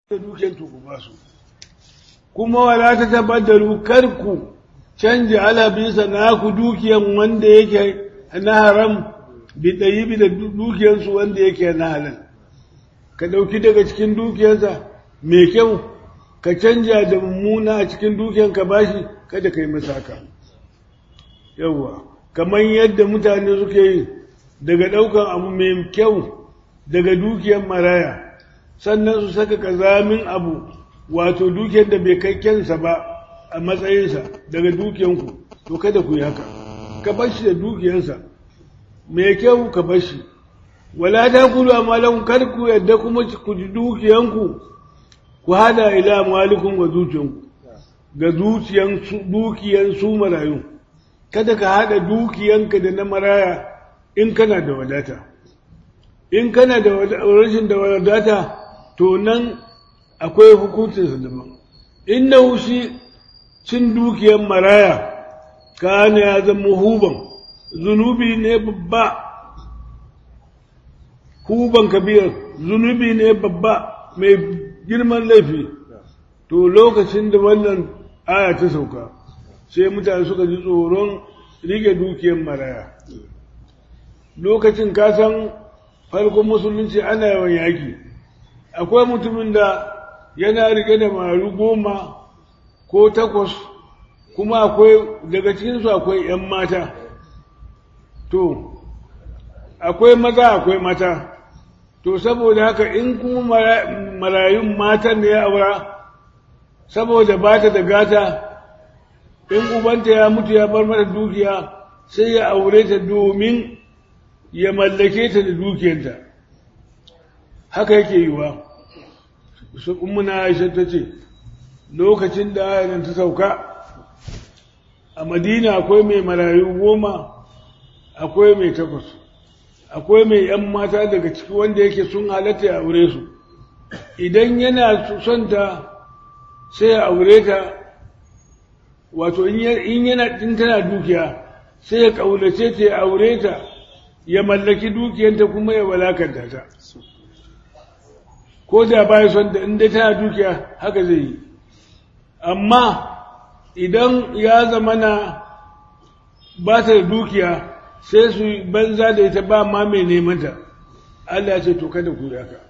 da dukiyar ku ba su kuma wala ta tabaddalu kar ku canja ala bisa naku dukiyan wanda yake na haram bi ɗayibi da dukiyarsu wanda yake na halal ka ɗauki daga cikin dukiyarsa mai kyau ka canja da mummuna a cikin dukiyar ka bashi kada ka yi masa haka yawwa kamar yadda mutane suke yi daga ɗaukan abu mai kyau daga dukiyar maraya sannan su saka kazamin abu wato dukiyar da bai kai kyansa ba a matsayinsa daga dukiyanku to kada ku yi haka ka bar shi da dukiyarsa mai kyau ka bar shi wala ta kulu amalan kar ku yadda kuma ku ji dukiyanku ku hada ila malikun wa zuciyanku ga zuciyan dukiyan su marayu kada ka hada dukiyanka da na maraya in kana da wadata in kana da rashin da wadata to nan akwai hukuncinsa daban innahu shi cin dukiyan maraya kana ya zama huban zunubi ne babba huban kabiyar zunubi ne babba mai girman laifi to lokacin da wannan aya ta sauka sai mutane suka ji tsoron rike dukiyar maraya lokacin kasan farkon musulunci ana yawan yaki akwai mutumin da yana rike da maru goma ko takwas kuma akwai daga cikinsu akwai 'yan mata to akwai maza akwai mata to saboda haka in kuma marayun matan da ya aura saboda ba ta da gata in ubanta ya mutu ya bar mata dukiya sai ya aure ta domin ya mallake ta da dukiyarta haka yake yiwa su ummuna aisha ta ce lokacin da ayanin ta sauka a madina akwai mai marayu goma akwai mai takwas akwai mai ‘yan mata daga ciki wanda yake sun halatta ya aure su idan yana son ta sai ya aure ta wato in yana in tana dukiya sai ya ƙaunace ta ya aure ta ya mallaki dukiyanta kuma ya walakanta ta ko da baya son da inda tana dukiya haka zai yi amma idan ya zamana ba ta da dukiya sai su banza da ita ba ma mai nemanta Allah ya ce to kada ku haka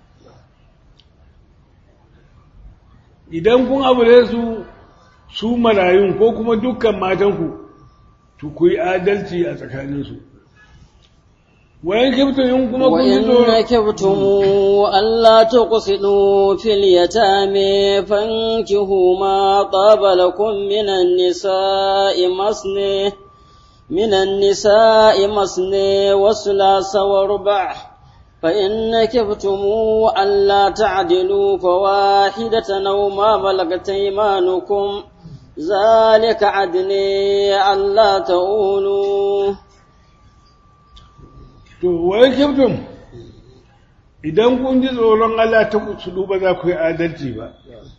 idan kun abure su su marayun ko kuma dukkan matanku to ku yi adalci a tsakaninsu wayan kibtu in kuma kun yi tsoro وإن كبتم ألا تقسطوا في اليتامى فانكحوا ما طاب لكم من النساء مثني من النساء مثني وثلاث وربع فإن كبتم ألا تعدلوا فواحدة أو ما ملكت أيمانكم ذلك عدني ألا تؤولوا to wayan kibtum idan kun ji tsoron Allah ta su duba za ku yi adalci ba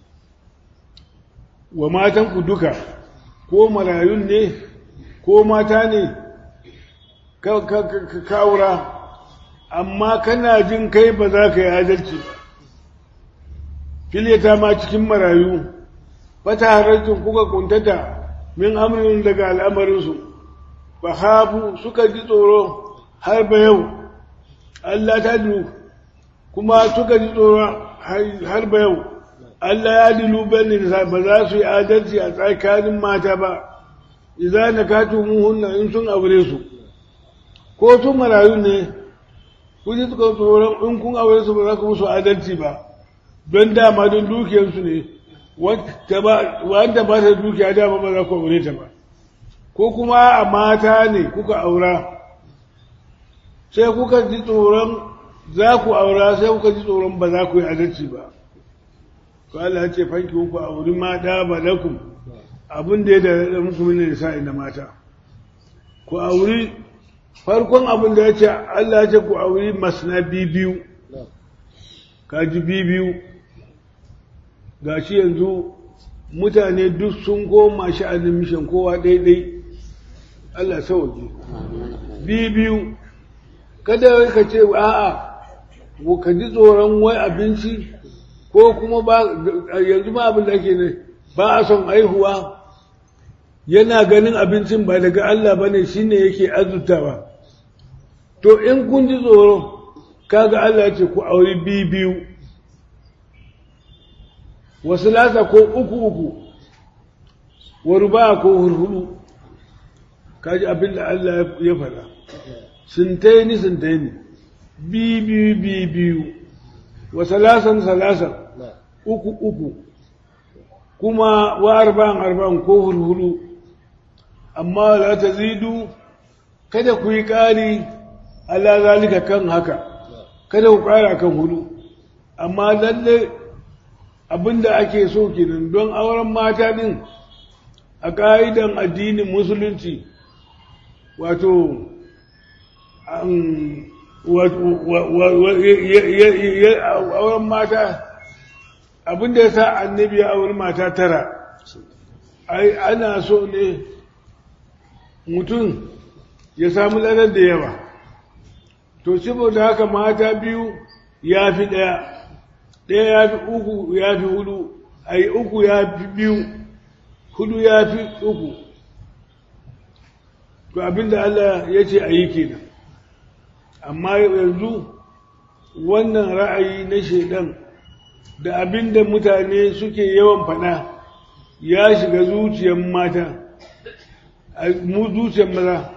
wa matanku duka ko marayun ne ko mata ne ka kawura amma kana jin kai ba za ka yi adalci ba fileta ma cikin marayu fata harajin kuka kuntata min amrin daga al'amarinsu ba hafu suka ji tsoro har ba yau Allah ta du kuma suka ji tsoro har ba yau Allah ya dilu bane ba za su yi adalci a tsakanin mata ba idza nakatu muhunna in sun aure su ko sun marayu ne ku ji suka tsoron in kun aure su ba za ku musu adalci ba don dama don dukiyarsu ne wanda ba ta dukiya dama ba za ku aure ta ba ko kuma a mata ne kuka aura sai kuka ji tsoron za ku aura sai kuka ji tsoron ba za ku yi adalci ba to Allah ya ce fanki ku auri ma da ba lakum abin da ya da muku mini nisa'i na mata ku auri farkon abin da ya ce Allah ya ce ku auri masna biyu kaji biyu ga shi yanzu mutane duk sun koma sha'anin mishan kowa daidai Allah sauke biyu kada ka ce a'a ka ji tsoron wai abinci ko kuma ba yanzu ma abin da ake ne ba a son aihuwa yana ganin abincin ba daga Allah ba ne shi ne yake azutawa to in kun ji tsoro kaga Allah ya ce ku auri biyu biyu wasu lasa ko uku uku wa ruba ko hurhuru kaji abin da Allah ya faɗa sintaini sintaini biyu biyu biyu biyu wa salasan salasan uku uku kuma wa arba'an arba'an ko hurhuru amma la ta zidu kada ku yi ƙari ala zalika kan haka kada ku ƙara kan hudu amma lalle abinda ake so kenan don auren mata din a ƙa'idan addinin musulunci wato auren mata abinda ya sa annabi ya auri mata tara ai ana so ne mutum ya samu lanar da yawa to saboda haka mata biyu ya fi ɗaya ɗaya ya fi uku ya fi hudu ai uku ya fi biyu hudu ya fi uku to abinda Allah ya ce a yi kenan amma yanzu wannan ra'ayi na shaidan da abinda mutane suke yawan faɗa ya shiga zuciyar mata mu zuciyar maza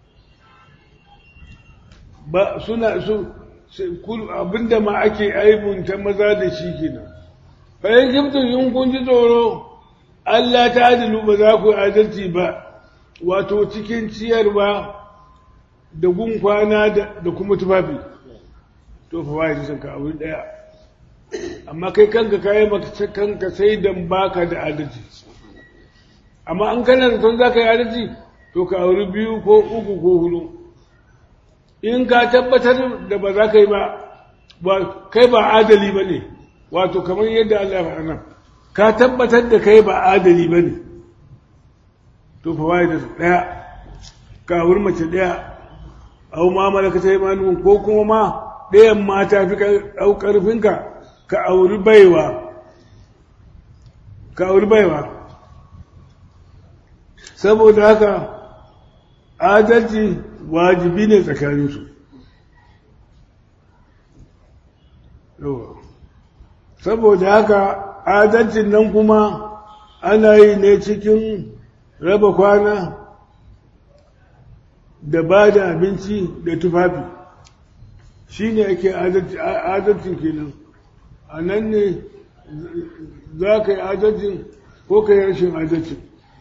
ba suna su abinda ma ake aibunta maza da shi kenan bayan kimtun yin kun ji tsoro Allah ta adilu ba za ku adalci ba wato cikin ciyarwa da gun kwana da kuma tufafi to fa wai sun ka aure daya amma kai kanka kai maka kanka sai dan baka da adalci amma an kana da ton zaka yi adalci to ka aure biyu ko uku ko hudu in ka tabbatar da ba za ka yi ba kai ba adali ba ne wato kamar yadda Allah ya faɗa nan ka tabbatar da kai ba adali ba ne to fa waye da ɗaya ka wuri mace ɗaya au ma malaka ta imanin ko kuma ma ɗayan mata fi ƙarfinka ka auri baiwa ka auri baiwa saboda haka adalci wajibi ne tsakaninsu saboda haka adalcin nan kuma ana yi ne cikin raba kwana da ba da abinci da tufafi shi ne ake adalcin kenan a nan ne za ka yi adalcin ko ka yi rashin adalcin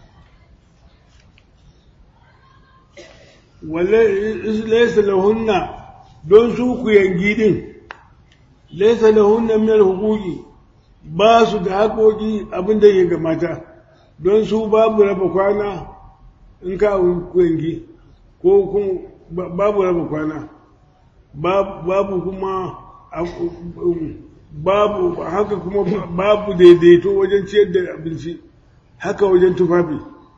laisa lahunna don su ku yangi din laisa lahunna min hukuki ba su da haƙoƙi abin da ya mata don su babu raba kwana in ka ku yangi ko kun babu raba kwana babu kuma babu haka kuma babu daidaito wajen ciyar da abinci haka wajen tufafi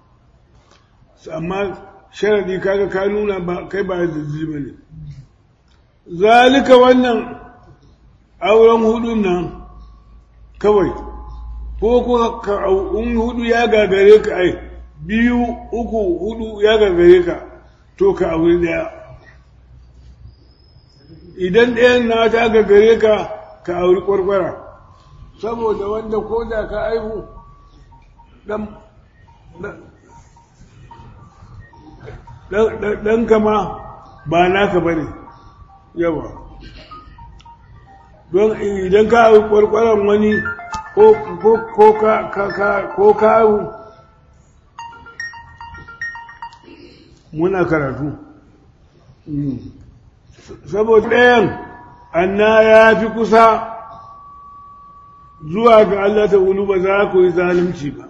amma sharadi kaga ka nuna ba kai ba da ba ne zalika wannan auren hudun nan kawai ko kuma in hudu ya gagare ka ai biyu uku hudu ya gagare ka to ka aure daya idan ɗayan na ta gagare ka ka auri kwarkwara saboda wanda ko da ka aihu ɗan kama ba naka ba ne yawa don idan ka hau kwarkwaron wani ko ka hau muna karatu saboda ɗayan anna ya fi kusa zuwa ga Allah ta wulu ba za ku yi zalunci ba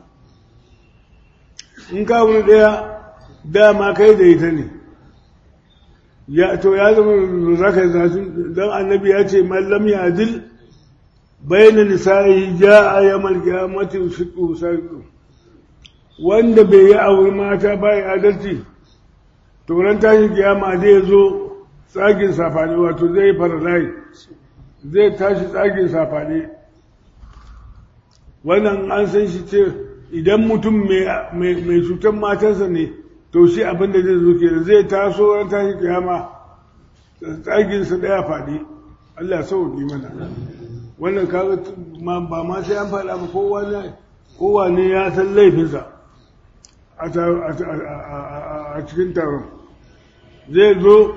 in ka wuni ɗaya dama kai da ita ne ya to ya zama zaka zasu dan annabi ya ce mallam ya adil bayna nisa'i jaa yawmal qiyamati shiqu sa'iqu wanda bai yi aure mata bai adalci to ran tashi kiyama zai zo tsagin safane wato zai faralai zai tashi tsagin safane wannan an san shi ce idan mutum mai cutar matarsa ne to shi abin da zai zo ke zai taso ran tashi kiyama tsaginsa ɗaya faɗi Allah sauƙi mana wannan kaga ba ma sai an faɗa ba kowa ne ya san laifinsa a cikin taron zai zo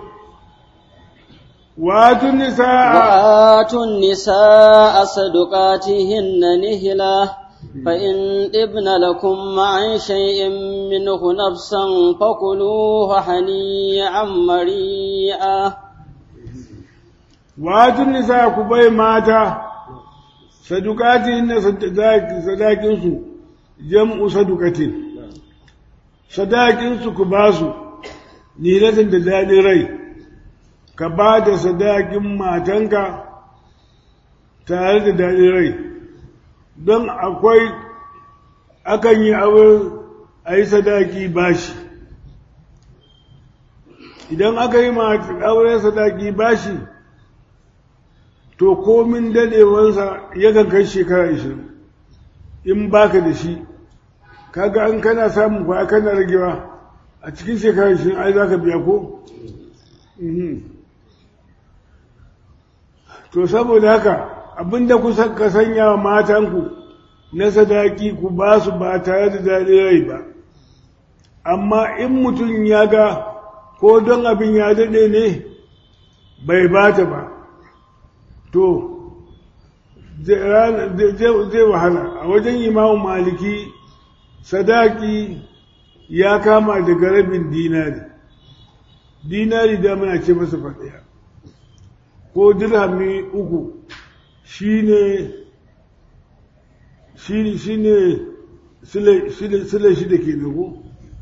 وآتوا النساء وآتوا النساء صدقاتهن نهلة فإن ابن لكم عن شيء منه نفسا فكلوه هنيئا مريئا وآتوا النساء كبي ماتا صدقاتهن صداقنسو جمع صدقة صداقنسو كباسو نهلة دلالي ري ka ba da sadakin matanka tare da daɗin rai don akwai akan yi aure a yi sadaki bashi idan aka yi aure sadaki bashi to komin daɗewansa yakan kai shekara ishirin in baka da shi kaga an kana samun kwa kana ragewa a cikin shekara ishirin ai za ka biya ko? to saboda haka abinda ku ka sanya wa matanku na sadaki ku ba su ba tare da daɗin rai ba amma in mutum ya ga ko don abin ya daɗe ne bai ba ta ba to zai wahala a wajen imamu maliki sadaki ya kama daga rabin dinari dinari da muna ce masa faɗiya ko dirhami uku shi ne shi ne sile shida ke nago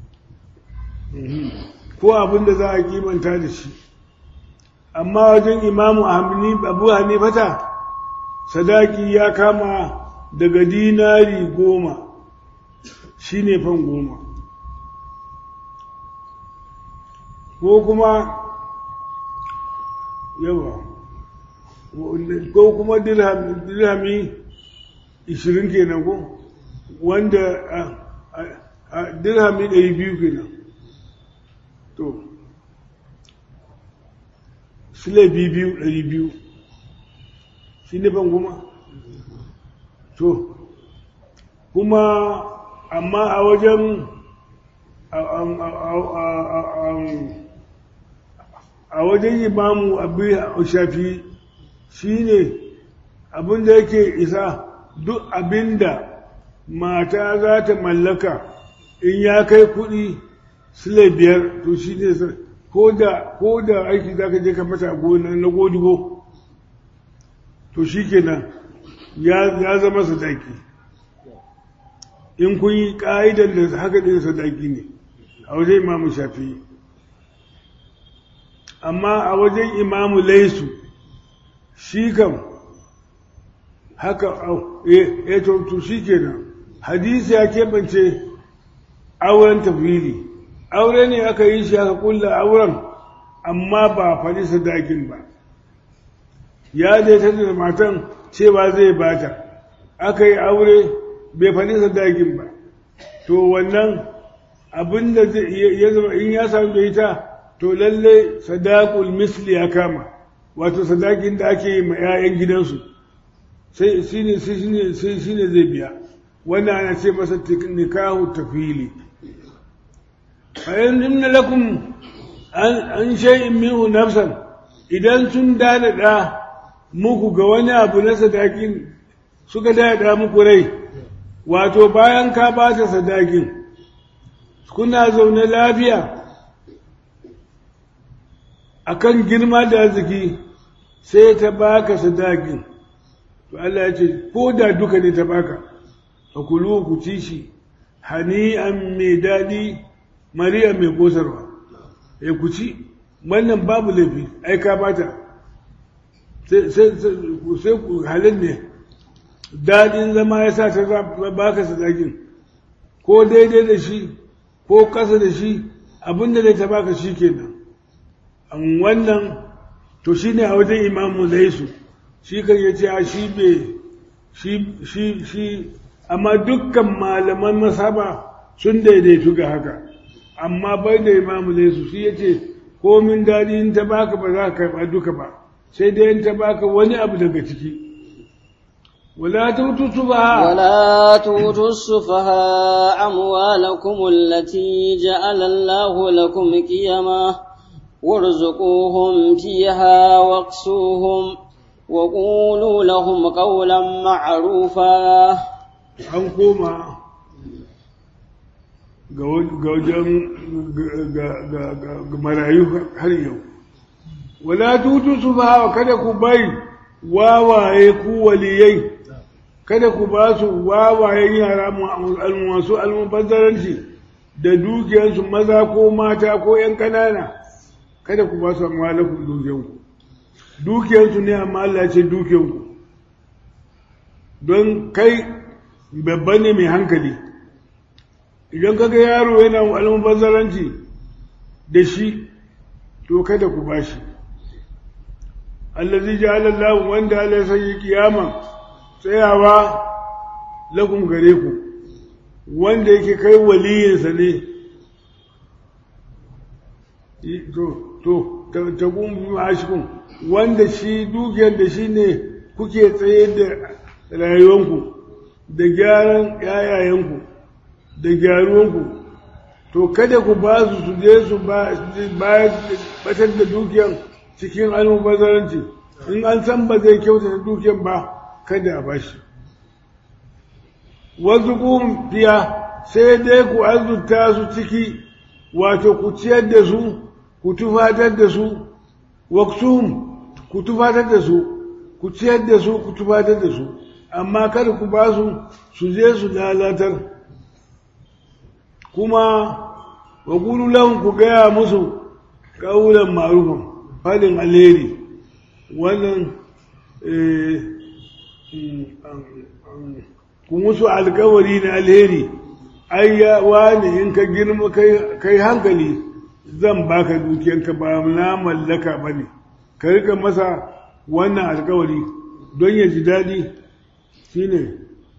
ko abin da za a kimanta da shi amma wajen imamu abu hanifata sadaki ya kama daga dinari goma shi ne fan goma ko kuma yawa ko kuma dirhami ishirin kenan ko wanda dirhami ɗari biyu kenan to sile biyu ɗari biyu shi ne ban kuma to kuma amma a wajen a wajen imamu abu shafi shi ne abinda yake isa duk abinda mata za ta mallaka in ya kai kuɗi sile biyar to shi ne ko da aiki za ka je ka mata gona na godigo to shi kenan ya zama sadaki in kun yi ƙa'idar da haka ɗin sadaki ne a wajen imamu shafi amma a wajen imamu laisu shi kam haka ya to shi kenan hadisi ya keɓance auren tafili aure ne aka yi shi aka kulla auren amma ba faɗi sadakin ba ya je ta da matan cewa zai bata aka yi aure bai faɗi sadakin ba to wannan abin da ya zama in ya samu da ita to lalle sadakul misli ya kama wato sadakin da ake yi ma 'ya'yan gidansu sai shi ne zai biya wannan ana ce masa nikahu tafili bayan inna lakum an shay'in minhu nafsan idan sun dadada muku ga wani abu na sadakin suka dadada muku rai wato bayan ka ba ta sadakin kuna zaune lafiya akan girma da arziki sai ta baka sadakin to Allah ya ce ko da duka ne ta baka fa kulu ku ci shi hani'an mai daɗi mariya mai kosarwa ya ku ci wannan babu laifi ai ka bata sai ku halin ne daɗin zama ya sa ta baka sadakin ko daidai da shi ko ƙasa da shi abinda da ta baka shi kenan an wannan to shi ne a wajen imamu laisu shi kan ya ce shi be shi shi shi amma dukkan malaman masaba sun daidaitu ga haka amma bai da imamu su shi ya ce komin daɗi in ta baka ba za ka karɓa duka ba sai dai in ta baka wani abu daga ciki wala tutu subaha ولا تؤتوا السفهاء أموالكم التي جعل الله لكم قيما وارزقوهم فيها واقسوهم وقولوا لهم قولا معروفا an koma ga wajen ga marayu har yau wala tutu su ba kada ku bai wawaye ku waliyai kada ku ba su wawayen yara masu almubazzaranci da dukiyarsu maza ko mata ko ‘yan ƙanana kada ku ba su amalakun dukiyanku dukiyarsu ne amma Allah ce dukiyanku don kai babba ne mai hankali idan kaga yaro yana almubazzaranci da shi to kada ku ba shi allazi ja'ala Allah wanda Allah ya sanya kiyama tsayawa lakum gare ku wanda yake kai waliyinsa ne to to ta gumbi ma'ashikun wanda shi dukiyar da shi ne kuke tsaye da rayuwanku da gyaran yayayenku da gyaruwanku to kada ku ba su su je su batar da dukiyar cikin almubazaranci in an san ba zai kyautata dukiyar ba kada a bashi wasu fiya sai dai ku azurta su ciki wato ku ciyar da su ku tufatar da su waksum ku tufatar da su ku ciyar da su ku tufatar da su amma kada ku ba su su je su lalatar kuma wa lahum ku gaya musu ƙaunar marufan fadin alheri wannan ku musu alkawari na alheri ai ya wani in ka girma kai hankali zan baka dukiyanka ba na mallaka ba ne ka rika masa wannan alkawari don ya ji daɗi shine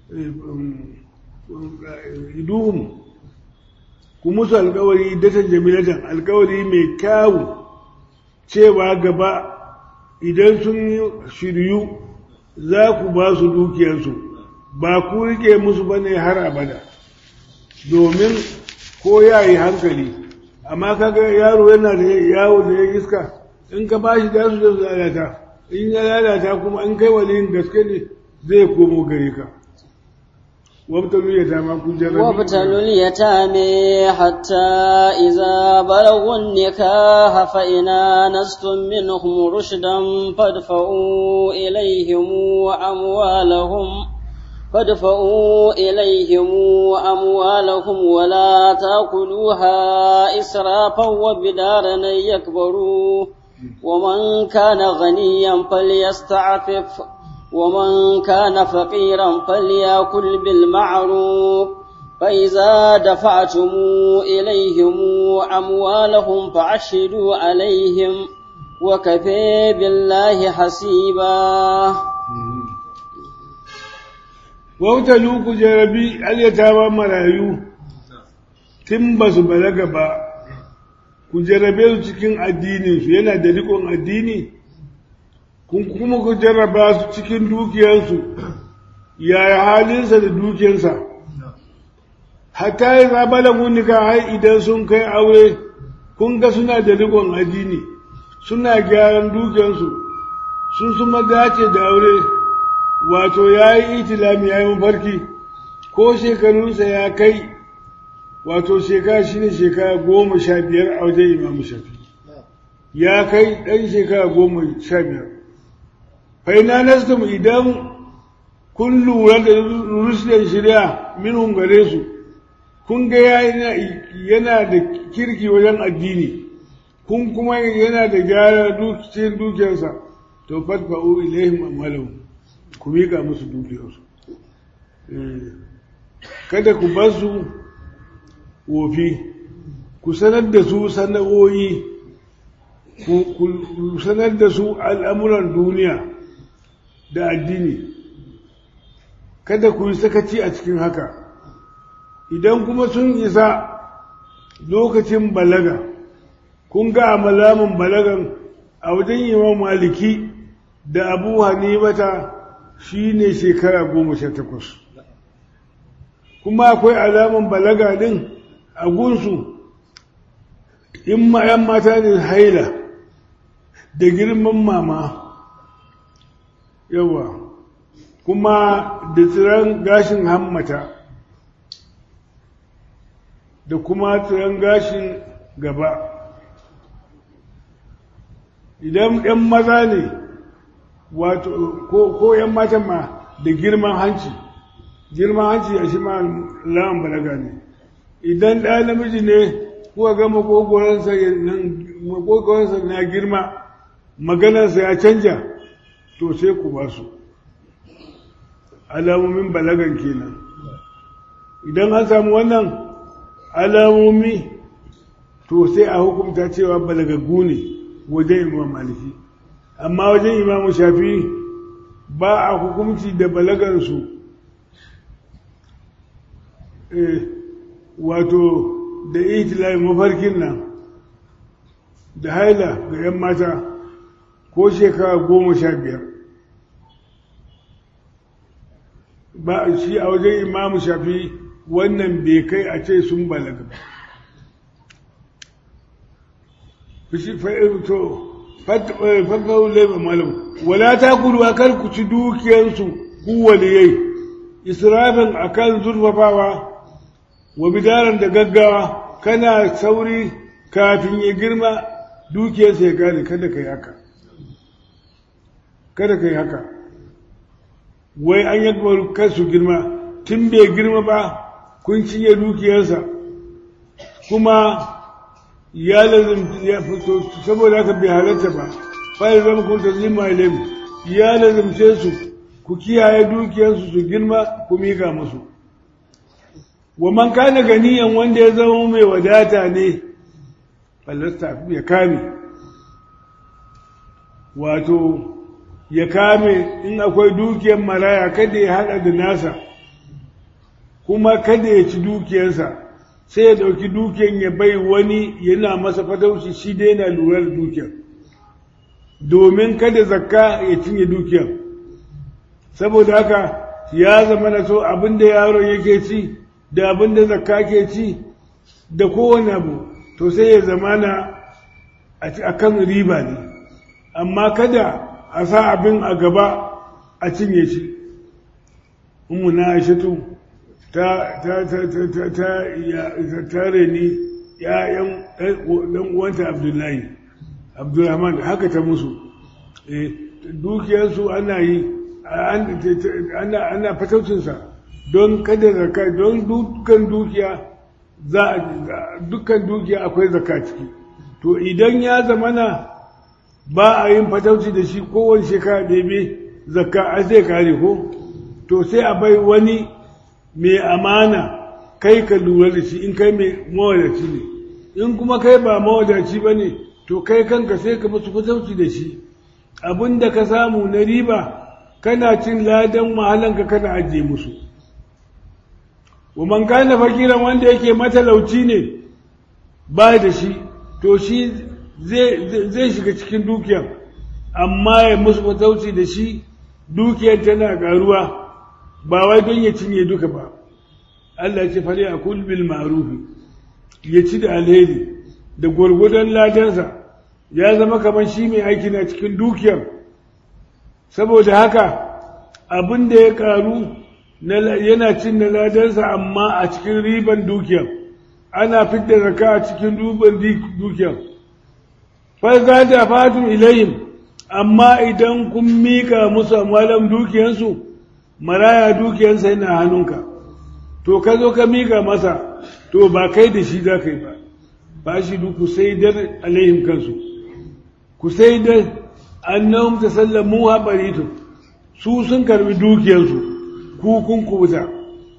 iduhun ku musu alkawari datan jamilatan alkawari mai kyawu cewa gaba idan sun shiryu za ku ba su dukiyarsu ba ku rike musu ba ne har abada domin ko ya yi hankali amma kaga yaro yana da yawo da ya iska in ka ba shi da su da su lalata in ya lalata kuma in kai waliyin gaske ne zai komo gare ka وابتلوا اليتامى كجرب وابتلوا اليتامى حتى إذا بلغوا النكاح فإن آنستم منهم رشدا فادفعوا إليهم أموالهم فادفعوا إليهم أموالهم ولا تأكلوها إسرافا وبدارا يكبروا ومن كان غنيا فليستعفف ومن كان فقيرا فليأكل بالمعروف فإذا دفعتم إليهم أموالهم فعشروا عليهم وكفى بالله حسيبا wautalu ku jarabi alyatawa marayu tun ba su balaga ba ku jarabe su cikin addininsu yana da rikon addini kun kuma ku jarraba su cikin dukiyarsu yaya halinsa da dukiyarsa hatta ya zaba da munika har idan sun kai aure kun ga suna da rikon addini suna gyaran dukiyarsu sun suma dace da aure wato ya yi itilami ya yi mafarki ko shekarunsa ya kai wato shekara shi ne shekara goma sha biyar a wajen imamu shafi ya kai ɗan shekara goma sha biyar faina nastum idan kun lura da rusulun shirya minhum gare su kun ga yana da kirki wajen addini kun kuma yana da gyara cikin dukiyarsa to fatfa'u ilaihim amalahum ku miƙa musu dukiyarsu kada ku bar su wofi ku sanar da su sana'o'i ku sanar da su al'amuran duniya da addini kada ku yi sakaci a cikin haka idan kuma sun isa lokacin balaga kun ga malamin balagan a wajen imam maliki da abu hanifata shi ne shekara goma sha takwas kuma akwai alaman balaga din a gunsu in ma 'yan mata ne haila da girman mama yawa kuma da tsiran gashin hammata da kuma tsiran gashin gaba idan 'yan maza ne wato ko 'yan matan ma da girman hanci girman hanci a shi ma lawan balaga ne idan ɗaya namiji ne kuka ga makogoransa na girma maganarsa ya canja to sai ku ba su alamomin balagan kenan idan an samu wannan alamomi to sai a hukumta cewa balagaggu ne wajen imam maliki amma wajen imamu shafi ba a hukumci da balagansu wato da itilayi mafarkin nan da haila ga 'yan mata ko shekara goma sha biyar ba shi a wajen imamu shafi wannan bai kai a ce sun balaga ba fushi fa'irto fafahu laifin malam wala ta kudu a kar ku ci dukiyarsu ku waliyai israfin a kan zurfafawa wa bidaran da gaggawa kana sauri kafin ya girma dukiyarsa ya gane kada ka yi haka kada ka yi haka wai an yi kar su girma tun bai girma ba kun cinye dukiyarsa kuma ya lazim ya fito saboda haka bai halarta ba fa zama kun tazlima ilayhim ya lazimce su ku kiyaye dukiyarsu su girma ku miƙa musu wa man kana ganiyan wanda ya zama mai wadata ne falasta ya kame wato ya kame in akwai dukiyar maraya kada ya hada da nasa kuma kada ya ci dukiyarsa sai ya dauki dukiyar ya bai wani yana masa fatauci shi dai yana lura da dukiyar domin kada zakka ya cinye dukiyar saboda haka ya zama na so abinda yaron yake ci da abinda zakka ke ci da kowane abu to sai ya zama na a kan riba ne amma kada a sa abin a gaba a cinye shi umu na aishatu ta ta ta ta ta ta ta reni ya'yan dan uwanta abdullahi abdulrahman haka ta musu dukiyarsu ana yi ana fataucinsa don kada zaka don dukkan dukiya za dukkan dukiya akwai zaka ciki to idan ya zamana ba a yin fatauci da shi kowane shekara ɗebe zakka a zai kare ko to sai a bai wani mai amana kai ka lura da shi in kai mai mawadaci ne in kuma kai ba mawadaci ba ne to kai kanka sai ka musu fatauci da shi abin da ka samu na riba kana cin ladan mahalanka kana ajiye musu wa man kana fakiran wanda yake matalauci ne ba da shi to shi zai shiga cikin dukiyar amma ya musu fatauci da shi dukiyar tana karuwa ba wai don ya cinye duka ba Allah ce fari a bil ma'rufi ya ci da alheri da gwargwadon ladansa ya zama kamar shi mai aiki na cikin dukiyar saboda haka abin da ya karu yana cin na ladansa amma a cikin riban dukiyar ana fidda zaka a cikin duban dukiyar farza da fatun ilayhim amma idan kun mika musu amalan dukiyansu maraya dukiyansa yana hannunka to ka zo ka mika masa to ba kai da shi za ka yi ba ba shi ku sai dar alaihim kansu ku sai dar annahum tasallamu habaritu su sun karbi dukiyarsu ku kun kubuta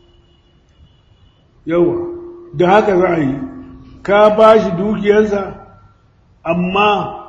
yawa da haka za a yi ka ba shi dukiyarsa amma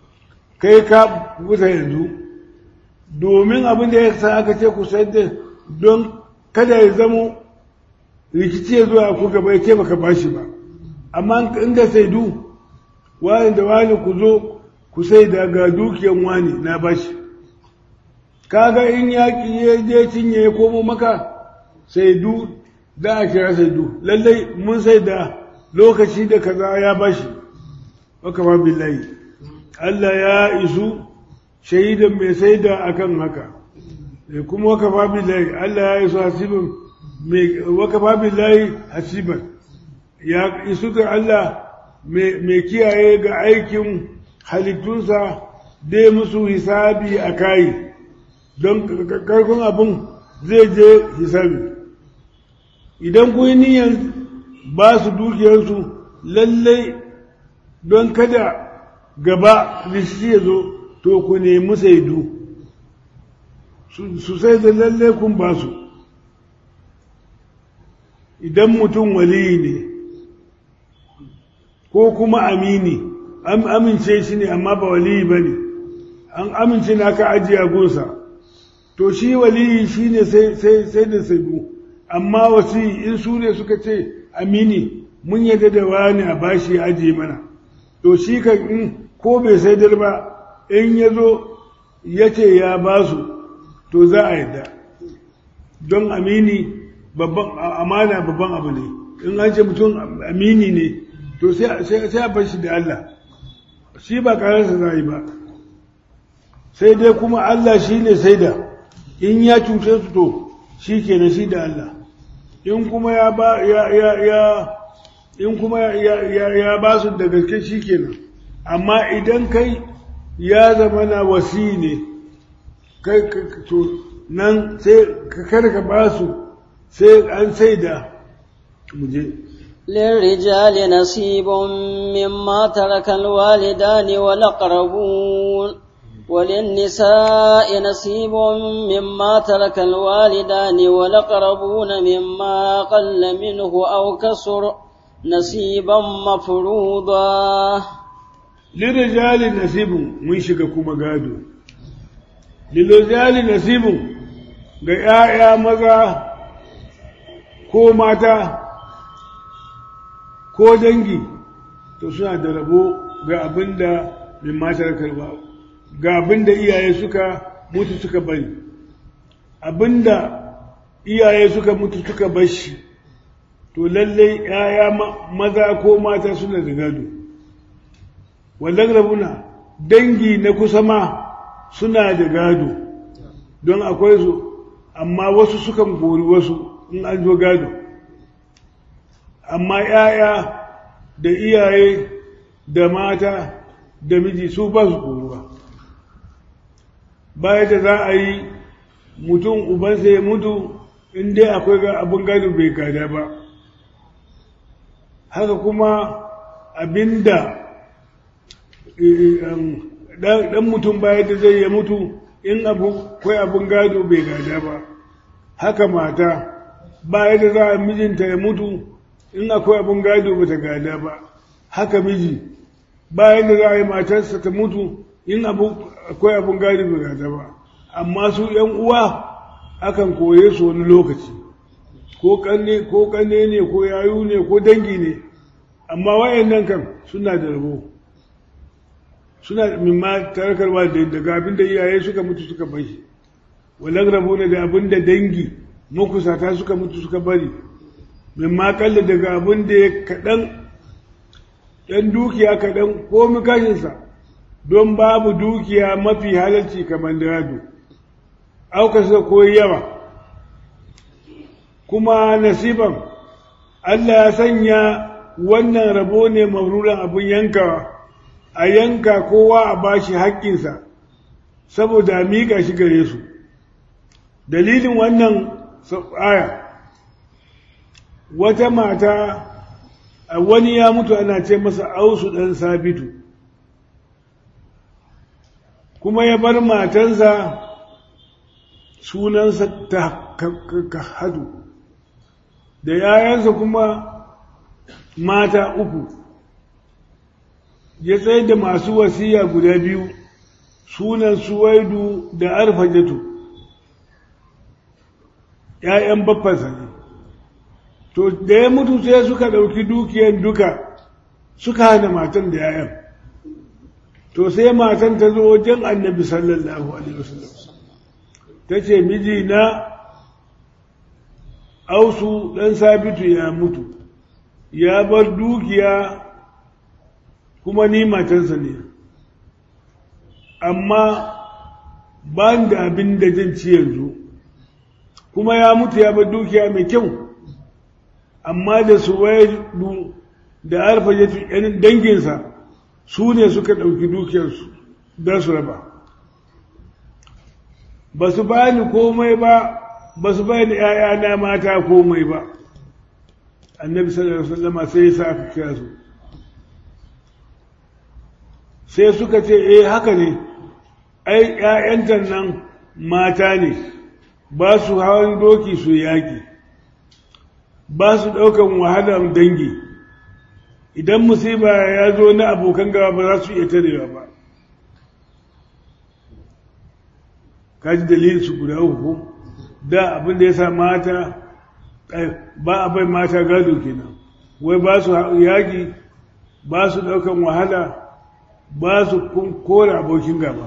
kai ka kubuta yanzu domin abin da ya sa aka ce ku sayar da don kada ya zamo rikici ya zuwa ku gaba ya ce baka bashi ba amma inda saidu wani da wani ku zo ku sai da ga dukiyan wani na bashi kaga in yaƙi ya je cinye ya komo maka saidu da a kira saidu lallai mun sai da lokaci da kaza ya bashi waka ma billahi Allah ya isu shaidan mai sai da akan haka kuma waka ma billahi Allah ya isu hasibin mai waka ma billahi hasiban ya isu ga Allah mai kiyaye ga aikin halittunsa dai musu hisabi a kayi don karkon abin zai je hisabi idan ku yi niyan ba su dukiyarsu lallai don kada gaba rishi ya zo to ku nemi saidu su sai da lallai kun ba su idan mutum waliyi ne ko kuma amini an amince shi ne amma ba waliyi ba ne an amince na ka ajiye gunsa to shi waliyi shi ne sai da saidu amma wasu in su ne suka ce amini mun yadda da wani a bashi ya ajiye mana to shi kan in ko bai saidar ba in ya zo ya ce ya ba su to za a yadda don amini babban amana babban abu ne in an ce mutum amini ne to sai a bar shi da Allah shi ba kararsa za yi ba sai dai kuma Allah shi ne sai da in ya cuce su to shi ke na shi da Allah in kuma ya ba ya ya ya in kuma ya ya ya ba su da gaske shi kenan amma idan kai ya zama na wasi ne kai to nan sai ka karka ba su sai an sai da muje للرجال نصيب مما ترك الوالدان والأقربون وللنساء نصيب مما ترك الوالدان والأقربون مما قل منه أو كسر نصيبا مفروضا للرجال نصيب من شككم قادو للرجال نصيب ga ‘ya'ya maza ko mata ko dangi to suna da rabo ga abin da mai matar karba ga abin da iyaye suka mutu suka bari abin da iyaye suka mutu suka bar shi to lallai ‘ya'ya maza ko mata suna da gado wallan rabuna dangi na kusa ma suna da gado don akwai su amma wasu sukan gori wasu in an zo gado amma ‘ya'ya da iyaye da mata da miji su ba su koruwa baya da za a yi mutum ubansa ya mutu in dai akwai abin gado bai gada ba haka kuma abinda ɗan mutum baya da zai ya mutu in akwai abin gado bai gada ba haka mata baya da za a mijinta ya mutu in akwai abin gado ba ta gada ba haka miji bayan da za a yi matarsa ta mutu in akwai abin gado ba gada ba amma su ‘yan uwa akan koye su wani lokaci ko kanne ko kanne ne ko yayu ne ko dangi ne amma wayannan kan suna da rabo suna mimma tarakarwa daga abin da iyaye suka mutu suka bashi walan rabo ne da abin da dangi makusata suka mutu suka bari mimma kalla daga abin da ya kaɗan ɗan dukiya kaɗan ko mikashinsa don babu dukiya mafi halarci kamar da yado aukasa ko yawa kuma nasiban Allah ya sanya wannan rabo ne maururan abin yankawa a yanka kowa a bashi haƙƙinsa saboda miƙa shi gare su dalilin wannan aya wata mata wani ya mutu ana ce masa ausu ɗan sabitu kuma ya bar matansa sunansa ta hadu da yayansa kuma mata uku ya tsaye da masu wasiya guda biyu sunan suwaidu da arfajatu ‘ya'yan baffansa ne to da ya mutu sai suka ɗauki dukiyan duka suka hana matan da ‘ya'yan to sai matan ta zo wajen annabi sallallahu alaihi wasallam ta ce mijina ausu ɗan sabitu ya mutu ya bar dukiya kuma ni matansa ne amma ba da abin da zan ci yanzu kuma ya mutu ya bar dukiya mai kyau amma da su wayar da arfa ya danginsa su ne suka ɗauki dukiyarsu don su raba ba su bani komai ba ba su bani ‘ya'yana mata komai ba annabi sallallahu alaihi wasallam sai ya sa aka kira su sai suka ce eh haka ne ai ‘ya'yanta nan mata ne ba su hawan doki su yaƙi ba su ɗaukan wahalar dangi idan musiba ya zo na abokan gaba ba za su iya tarewa ba kaji dalilin su guda uku da abin da ya sa mata ba a bai mata gado kenan wai ba su yaƙi ba su ɗaukan wahala ba su kora abokin gaba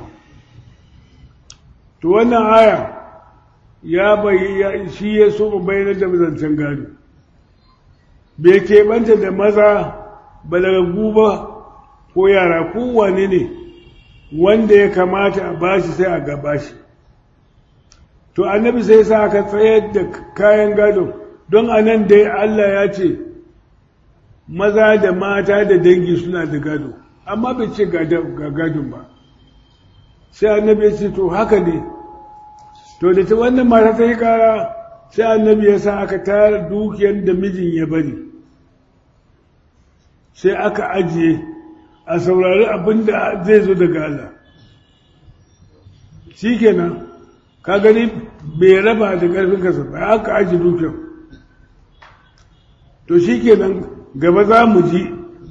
to wannan aya ya bayi shi ya so mu bayyana da zancen gado bai keɓanta da maza balagagu ba ko yara kowane ne wanda ya kamata a bashi sai a gaba shi to annabi sai sa aka tsayar da kayan gado don a nan dai Allah ya ce maza da mata da dangi suna da gado amma bai ce ga gadon ba sai annabi ya ce to haka ne to da ta wannan mata ta yi kara sai annabi ya sa aka tara dukiyar da mijin ya bari sai aka ajiye a saurari abin da zai zo daga Allah shi kenan ka gani bai raba da ƙarfin kasa ba aka ajiye dukiyar to shi kenan gaba za mu ji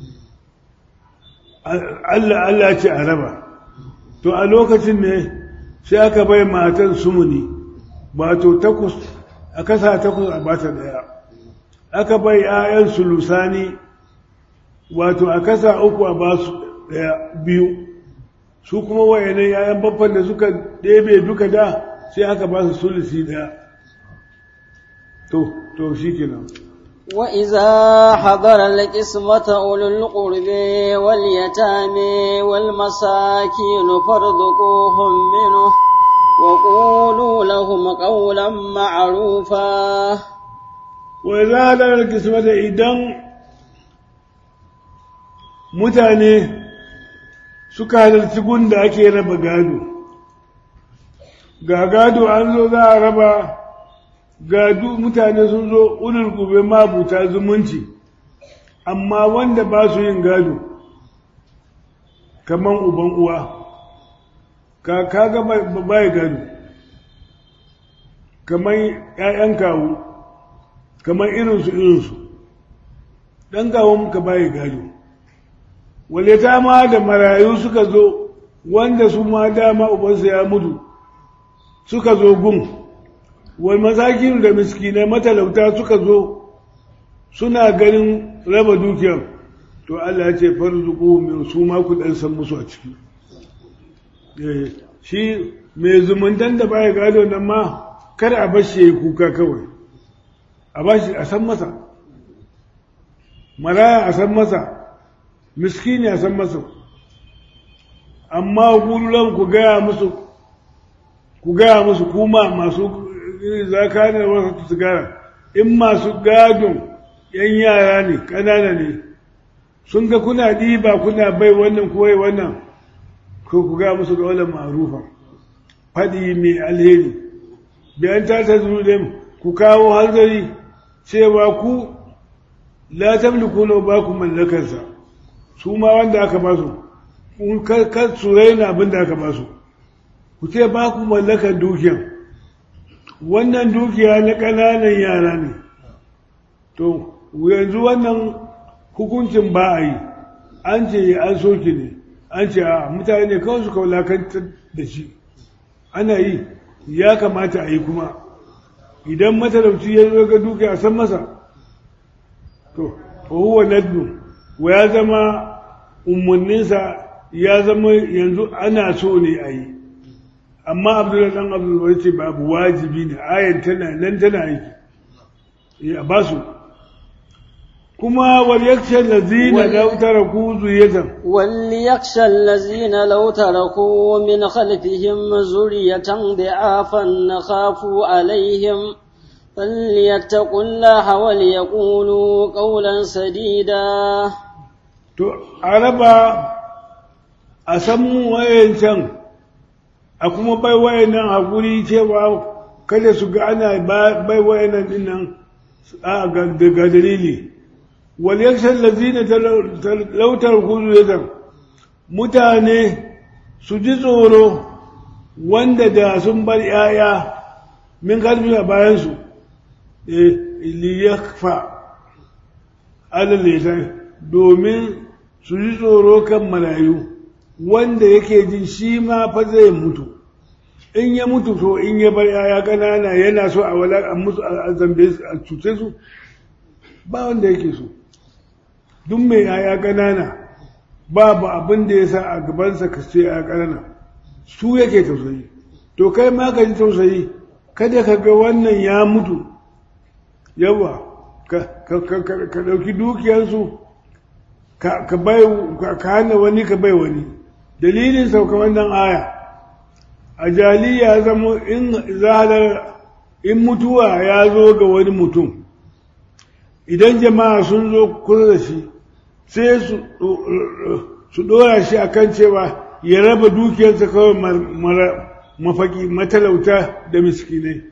Allah Allah ce a raba to a lokacin ne sai aka bai matan sumuni wato takwas a kasa takwas a bata daya aka bai 'ya'yan sulusani wato a kasa uku a ba su daya biyu su kuma wayannan 'ya'yan babban da suka ɗebe duka da sai aka ba su sulusi daya to to shi kenan وإذا حضر القسمة أولو القرب واليتامى والمساكين فارزقوهم منه وقولوا لهم قولا معروفا وإذا حضر القسمة إذن mutane suka halarci gunda ake raba gado ga gado an zo za a raba ga mutane sun zo ulul gube mabuta zumunci amma wanda ba su yin gado kaman uban uwa ka kaga bai gado kaman ƴaƴan kawo kaman irinsu irinsu ɗan kawo muka bai gado wale ta ma da marayu suka zo wanda su ma dama ubansa ya mutu suka zo gun wal masakin da miskinai matalauta suka zo suna ganin raba dukiyar to Allah ya ce farzuku min su ma ku dan san musu a ciki shi mai zumuntan da baya gado nan ma kada a bashi yayi kuka kawai a bashi a san masa maraya a san masa miskini a san masa amma kullum ku gaya musu ku gaya musu kuma masu zaka ne wasu sigara in masu gadon yan yara ne ƙanana ne sun ga kuna ɗiba kuna bai wannan kowai wannan ko ku ga musu ga wannan ma'rufa faɗi mai alheri bayan ta ta zuru ku kawo hanzari cewa ku la tamliku na ba ku mallakarsa su ma wanda aka ba su kun kar su raina abin da aka ba su ku ce ba ku mallakar dukiyan wannan dukiya na ƙananan yara ne to yanzu wannan hukuncin ba a yi an ce an soke ne an ce a mutane kawai suka wulakantar da shi ana yi ya kamata a yi kuma idan matalauci ya zo ga dukiya a san masa to fa huwa naddu wa ya zama umarninsa ya zama yanzu ana so ne a yi amma abdullahi dan abdullahi ce babu wajibi ne ayan tana nan tana aiki a basu kuma wal yaksha allazina law taraku zuriyatan وليخشى الذين لو تركوا من خلفهم ذرية ضعافا خافوا عليهم فليتقوا الله وليقولوا قولا سديدا to a raba a san wayancan a kuma bai wayannan hakuri cewa kada su ga ana bai wayannan dinnan ga dalili wal yakshan lazina lautar kuzuyatan mutane su ji tsoro wanda da sun bar yaya min kalbi a bayansu liyakfa alal domin su ji tsoro kan marayu wanda yake jin shi ma fa zai mutu in ya mutu to in ya bar yaya ƙanana yana so a wala a musu a zambe a cuce su ba wanda yake so duk mai yaya ƙanana babu abin da ya sa a gabansa ka ce yaya ƙanana su yake tausayi to kai ma ka ji tausayi kada ka ga wannan ya mutu yawa ka ɗauki dukiyarsu ka bai ka hana wani ka bai wani dalilin sauka wannan aya a jaliya zama in zahalar in mutuwa ya zo ga wani mutum idan jama'a sun zo kusa da shi sai su ɗora shi a kan cewa ya raba dukiyarsa kawai mafaki matalauta da miskinai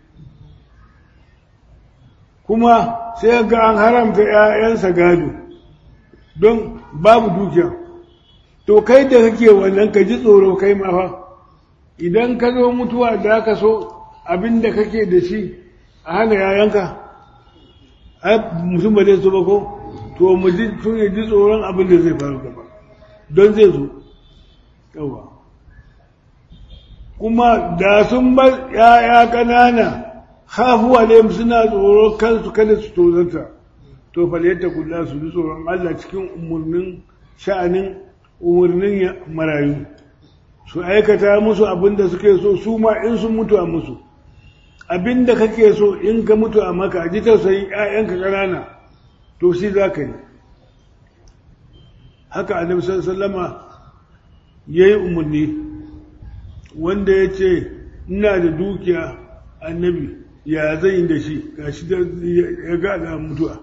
kuma sai ga an haramta ‘ya'yansa gado don babu dukiya to kai da kake wannan ka ji tsoro kai mafa idan ka zo mutuwa da ka so abin da kake da shi a hana yayanka ai mutum ba zai so ba ko to mu ji tun ya ji tsoron abin da zai faru gaba don zai zo yawa kuma da sun bar ‘ya'ya ƙanana hafuwa ne suna tsoro kansu kada su tozarta to faliyarta kula su ji tsoron Allah cikin umarnin sha'anin umarnin marayu su aikata musu abin da suke so su ma in sun mutu a musu abin da kake so in ka mutu a maka ji tausayin ‘ya'yanka ƙanana to shi za ka yi haka annabi sallama ya yi umarni wanda ya ce ina da dukiya annabi ya zan yi da shi ga shi ya ga da mutuwa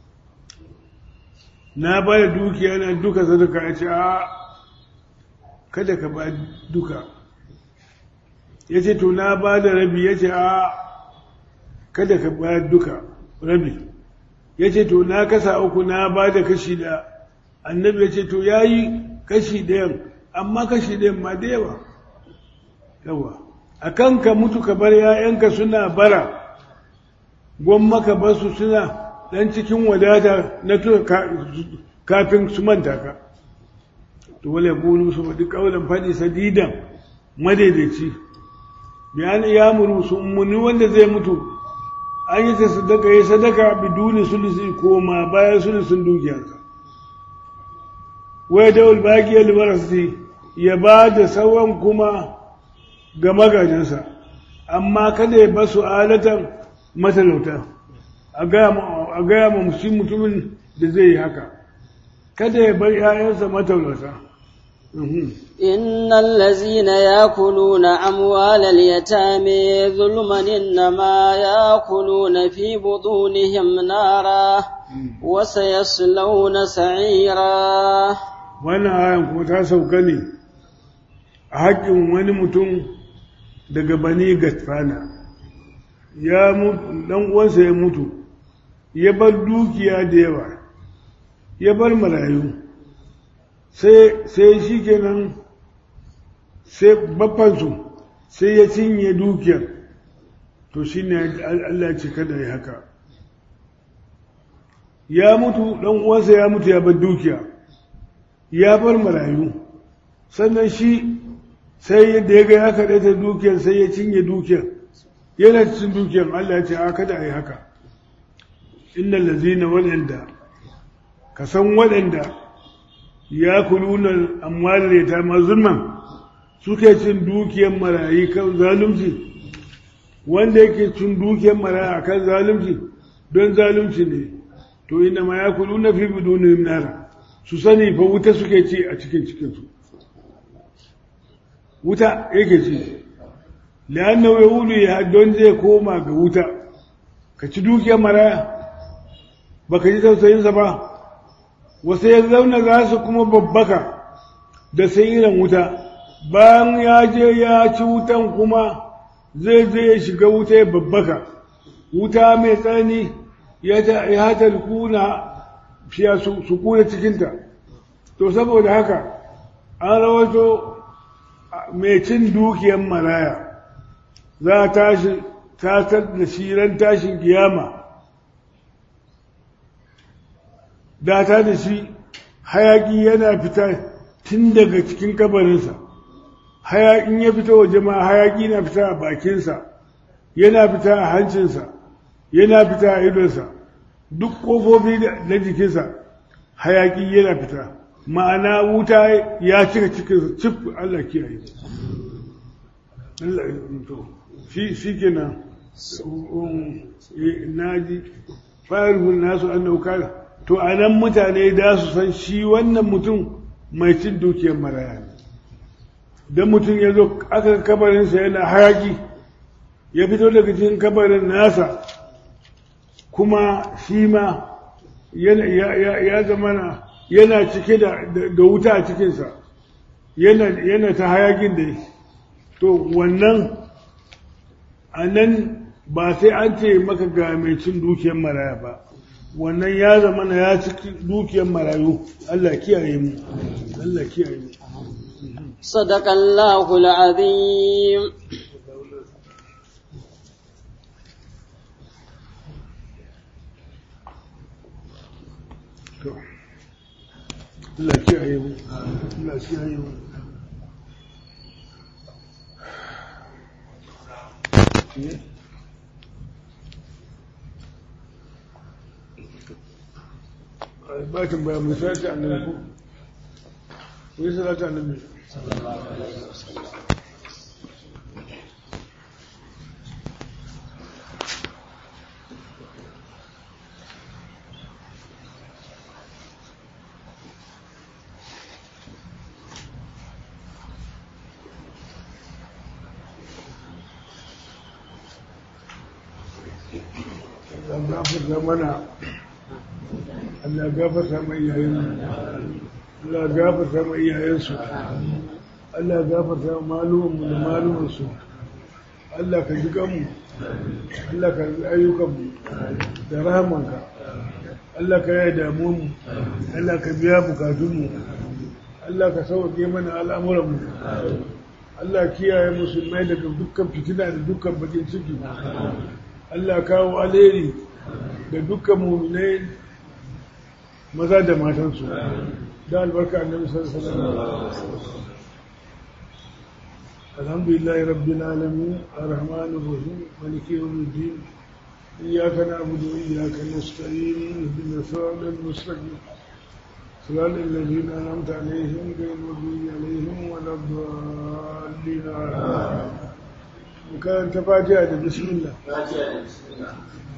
na ba da dukiya na duka sadaka ya ce a kada ka ba duka ya ce to na ba da rabi ya ce a kada ka ba duka rabi ya ce to na kasa uku na ba da kashi da annabi ya ce to ya yi kashi ɗayan amma kashi ɗayan ma da yawa yawa a kan ka mutu ka bar ‘ya'yanka suna bara gwamma ka basu suna ɗan cikin wadata na kafin su manta ka to wale gulu su faɗi ƙaunar faɗi sadidan madaidaici bayan ya muru su umarni wanda zai mutu an yi ta sadaka ya sadaka biduni sulusi ko ma bayan sulusun dukiyarsa wai da ulbaki albarasi ya ba da sauran kuma ga magajinsa amma kada ya basu alatan matalauta a gaya ma mutumin da zai yi haka kada ya bar 'ya'yansa matalauta إن الذين يأكلون أموال اليتامى ظلما إنما يأكلون في بطونهم نارا وسيصلون سعيرا wannan ayan kuma ta sauka ne a haƙƙin wani mutum daga bani gatfana ya mutu dan uwansa ya mutu ya bar dukiya da yawa ya bar marayu sai sai shi kenan sai baffansu sai ya cinye dukiyar to shi ne Allah ya ce kada ya haka ya mutu dan uwansa ya mutu ya bar dukiya ya bar marayu sannan shi sai da ya ga ya kaɗai ta dukiyar sai ya cinye dukiyar yana cikin dukiyar Allah ya ce a kada a yi haka innal lazina waɗanda ka san waɗanda ya kuluna amwalar ya ta mazulman suke cin dukiyar marayi kan zalunci wanda yake cin dukiyar marayi kan zalunci don zalunci ne to inda ma ya kuluna fi bidunin nara su sani fa wuta suke ci a cikin cikinsu wuta yake ci la'annahu yahudu ya don zai koma ga wuta ka ci dukiyar maraya baka ji tausayinsa ba wasu ya zauna za su kuma babbaka da sayiran wuta bayan ya je ya ci wutan kuma zai je ya shiga wuta ya babbaka wuta mai tsanani ya talkuna fiya su kuna cikinta to saboda haka an rawato mai cin dukiyar maraya za a tashi tatar da shi ran tashin kiyama data da shi hayaki yana fita tun daga cikin kabarinsa hayakin ya fita waje ma hayaki na fita a bakinsa yana fita a hancinsa yana fita a idonsa duk ƙofofi na jikinsa hayaki yana fita ma'ana wuta ya cika cikinsa cif Allah kiyaye Allah shi shi kenan naji farihun nasu annahu kana to anan mutane da su san shi wannan mutum mai cin dukiyar maraya ne dan mutum ya zo aka kabarinsa yana hayaki ya fito daga cikin kabarin nasa kuma shi ma ya zama yana cike da wuta a cikinsa yana ta hayakin da to wannan a nan ba sai an ce maka ga mai cin dukiyar maraya ba wannan ya zama na ya ciki dukiyar marayu Allah kiyaye mu Allah kiyaye mu صدق الله العظيم Allah kiyaye mu Allah kiyaye mu bakin bayan mai salati annabi ko ku yi salati annabi Allah gafarta mana Allah gafarta mai iyayen Allah gafarta mai iyayensu Allah gafarta malumanmu da malumansu Allah ka ji kanmu Allah ka ji ayyukanmu da rahamanka Allah ka yi damuwanmu Allah ka biya bukatunmu Allah ka sauke mana al'amuranmu Allah kiyaye musulmai daga dukkan fitina da dukkan bakin ciki Allah kawo alheri da dukkan muminai maza da matansu da albarka annabi sallallahu alaihi wasallam alhamdulillahi rabbil alamin arrahmanir rahim maliki yawmiddin iyyaka na'budu wa iyyaka nasta'in ihdinas siratal mustaqim صراط الذين أنعمت عليهم غير المغضوب عليهم ولا الضالين وكان تفاجأ بسم الله بسم الله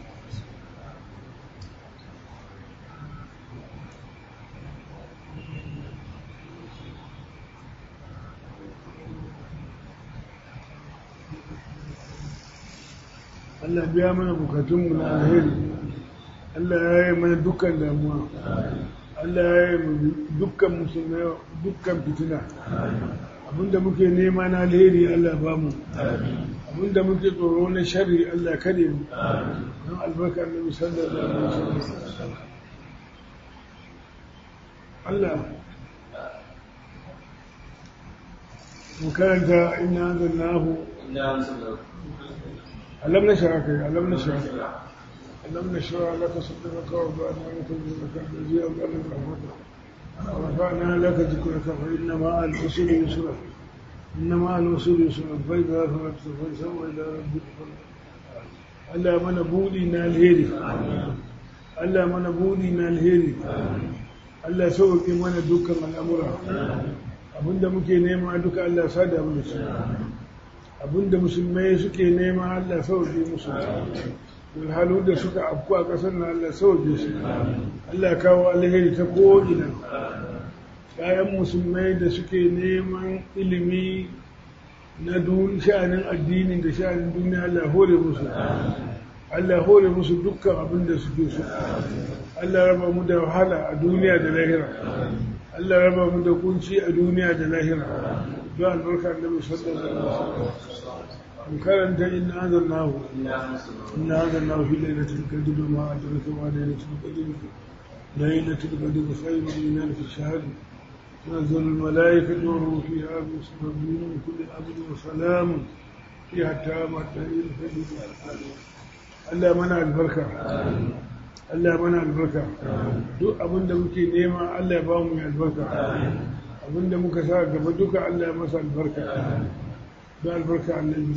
Allah biya mana bukatunmu na alheri Allah ya yi mana dukkan damuwa Allah ya yi mana dukkan musulmai dukkan fitina abinda muke nema na alheri Allah ba mu abinda muke tsoro na sharri Allah kare mu don albarka annabi sallallahu alaihi wasallam Allah mu karanta inna anzalnahu إنا أنزلناه ألم نشرح ألم نشرح ألم نشرح لك صدرك ووضعنا عنك وزرك الذي أوجد رحمتك ورفعنا لك ذكرك فإن مع العسر يسرا إن مع العسر يسرا فإذا فرغت فانصب إلى ربك فارغب Allah mana buɗi na alheri Allah mana buɗi na alheri Allah sauƙi mana dukkan al'amura abinda muke nema duka Allah sada mu da shi abinda musulmai suke nema Allah sauƙi musu halu da suka afku a ƙasar na Allah sauƙi su Allah kawo alheri ta ko'ina ‘ya'yan musulmai da suke neman ilimi na sha'anin addini da sha'anin duniya Allah hore musu Allah hore musu dukkan abin da suke so Allah raba mu da wahala a duniya da lahira Allah raba mu da kunci a duniya da lahira don albarka annabi sallallahu alaihi wasallam in karanta inna anzalnahu inna anzalnahu fi lailatul qadr ma adraka ma lailatul qadr lailatul qadr khayrun min alf shahr تنزل الملائكة والروح فيها باسم ربهم من كل أمر وسلام فيها تامة الفجر Allah mana albarka Allah mana albarka duk abinda muke nema Allah ya ba mu albarka abinda muka sa gaba duka Allah ya masa albarka da albarka annabi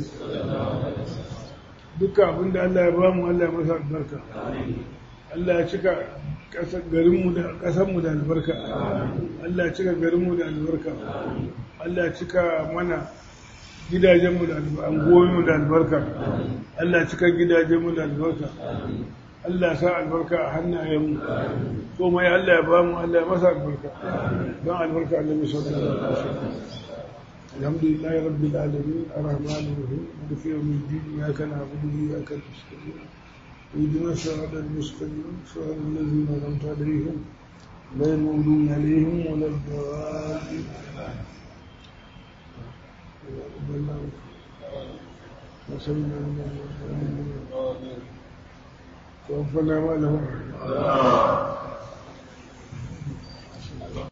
duka abinda Allah ya ba mu Allah ya masa albarka Allah ya cika garinmu da ƙasarmu da albarka Allah ya cika garinmu da albarka Allah ya cika mana gidajenmu da angoyinmu da albarka Allah cika gidajenmu da albarka Allah sa albarka a hannayenmu ko mai Allah ya bamu Allah ya masa albarka don albarka Allah ya sauka da alhamdulillah rabbil alamin arrahman arrahim maliki yawmid din iyyaka na'budu wa iyyaka nasta'in اهدنا الصراط المستقيم صراط الذين انعمت عليهم غير المغضوب عليهم ولا الضالين توفنا ما له